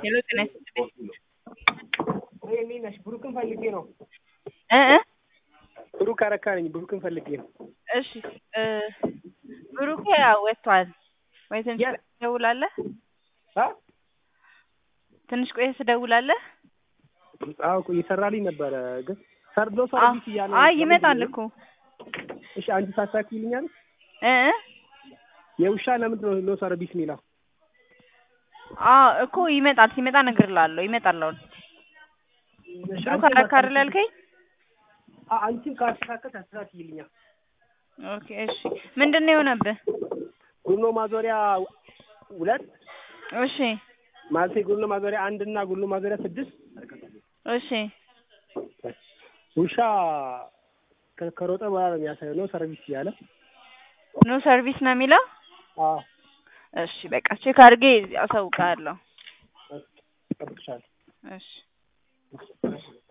ሄሎ ጤና ይስጥልኝ እንዴት ነሽ? ብሩክን ፈልጌ ነው። እ እ ብሩክ አረካ ነኝ። ብሩክን ፈልጌ ነው። እሺ እ ብሩኬ ያው ወጥቷል ወይ ትንሽ የት? ቆይተህ ትደውላለህ? አ ትንሽ ቆይተህ ትደውላለህ? አዎ እኮ እየሰራልኝ ነበረ፣ ግን ሰርዶ አ- ሰርቪስ እያለ አይ ይመጣል እኮ እሺ፣ አንቺ ታስተካክይልኛል? እ እ የውሻ ለምንድን ነው ኖ ሰርቪስ የሚለው? አ እኮ ይመጣል። ሲመጣ እነግርልሃለሁ። ይመጣል አሁን። እሺ፣ ብሩክ አንቺ አረካ አይደል ያልከኝ? አ- አንቺም ካስተካከል ታስተካክይልኛል። ኦኬ እሺ። ምንድን ነው የሆነብህ? ጉኖ ማዞሪያ ሁለት እሺ ማለቴ ጉኖ ማዞሪያ አንድ እና ጉኖ ማዞሪያ ስድስት እሺ ውሻ ከ- ከሮጠ በኋላ ነው የሚያሳየው ነው ሰርቪስ እያለ ኖ ሰርቪስ ነው የሚለው? አዎ እሺ በቃ ቼክ አድርጌ አሳውቅሃለሁ። እጠብቅሻለሁ። እሺ